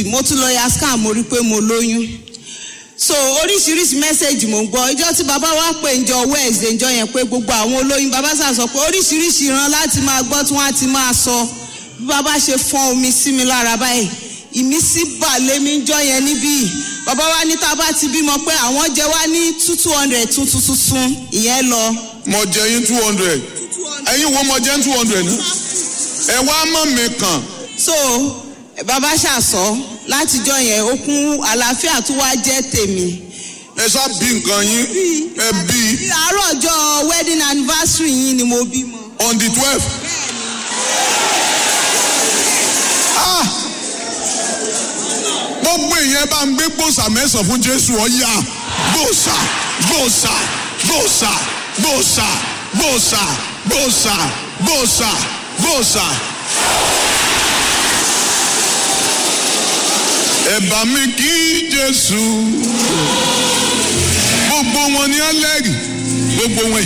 mo tún lọ ya scan mo rí pé mo lóyún so oríṣiríṣi mẹ́sẹ̀gì mò ń gbọ́ ìjọ tí bàbá wa pè ń jọ wednesday ìjọ yẹn pé gbogbo àwọn olóyún bàbá sà sọ pé oríṣiríṣi ìran láti máa gbọ́ tí wọ́n á ti máa sọ bí bàbá ṣe fọ́n omi sí mi lára báyìí ìmísí bà lémi ń jọ yẹn níbí bàbá wa ní tá a bá ti bímọ pé àwọn jẹ wá ní two two hundred tuntun tuntun ìyẹn lọ. mo jẹ yín two hundred ẹ̀yin wo mo jẹ two hundred náà ẹ wá mọ̀ mi kàn so bàbá ṣàṣọ látijọ́ yẹn okun àlàáfíà tó wá jẹ́ tèmi. ẹ sá bí nǹkan yín ẹ bí àárọ̀ ọjọ́ wedding anniversary yín ni mo bímọ. on the twelve. gbogbo èèyàn bá ń gbé gbòòsà mẹ́sàn-án fún jésù ọ̀yà gbòòsà gbòòsà gbòòsà gbòòsà gbòòsà gbòòsà gbòòsà gbòòsà. ẹ bá mi kí jésù gbogbo wọn ni ẹlẹ́rìí gbogbo wọn